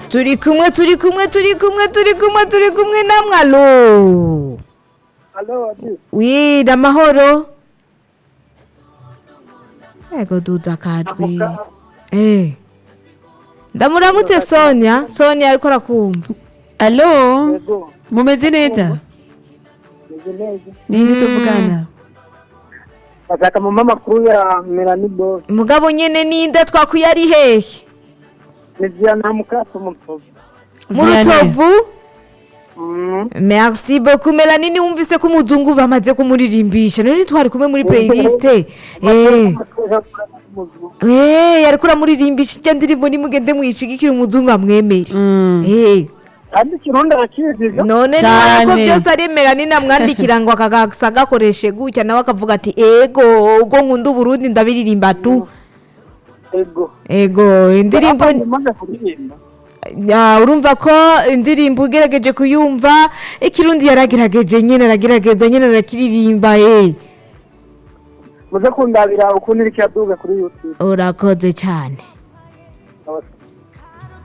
turi kumwe turi kumwe turi kumwe turi kumwe turi kumwe namwe alo Alo, ati, wi namahoro ego duza kadwi Amuka. eh ndamuramutse sonia sonia ariko arakumva alo yego, mumeze neza meze neza. ninde tuvugana Bashaka mu makuru ya Melanie Boss. mugabo nyene ninde twakwiye ari hehe Ni Diana Mukaso mu Rutovu. mu Vianney. rutovu Mm. merci beaucoup melanie ni wumvise ko umuzungu bamaze kumuririmbisha none twari kumwe muri playlist eh eh yariko uramuririmbisha ijya ndirimbo nimugende mwishigikira umuzungu amwemere Mm. eh Kandi ikirundi arakiziga. none Cane. nako byose aremera ni namwandikira ngo akagasa gakoreshe gutya nawe akavuga ati ego ubwo nkunda uburundi ndabiririmba tu Ego. ego indirimbo Hapa nimaze kuririmba. Ya, urumva ko indirimbo ugerageje kuyumva ikirundi yaragerageje nyene aragerageza nyene arakiririmba eh Muze kundabira ukuntu iriko iraduga kuri YouTube. urakoze cyane Abasore.